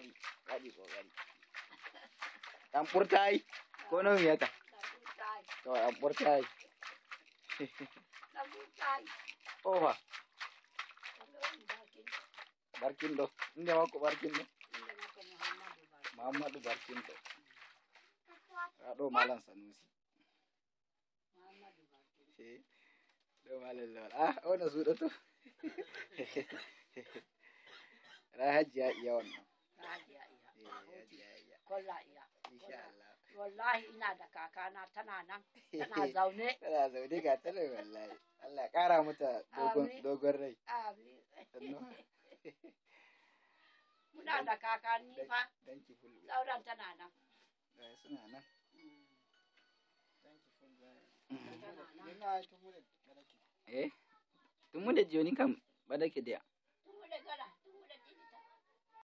waɗi waɗi kokari ɗan ɓurtayi ko no wiyata Nabutai. to ɗan ɓurtayi Nabutai. ofa Alon bakin. barkinɗo inde makko barkinɗo Inda mako Muhammadu Bakin. mahamadou barkinɗo aɗo malam sanusi Muhammadu Bakin. Eh, ɗo malam lawal ah ono suuɗoto ra hajji ha iya wannan Hajiya iya. Eh, hajji ha iya Kolla iya. inshallah Wallahi ina da kakana tana nan. Tana zaune. tana zaune ga tana wallahi Allah ya ƙara mata dogon Amin. dogon rai Amin. sannu Muna da kakanni fa. danki fulbe Sauran tana nan. eh, suna nan Tana nan. eh tun mu da joni kam baɗake da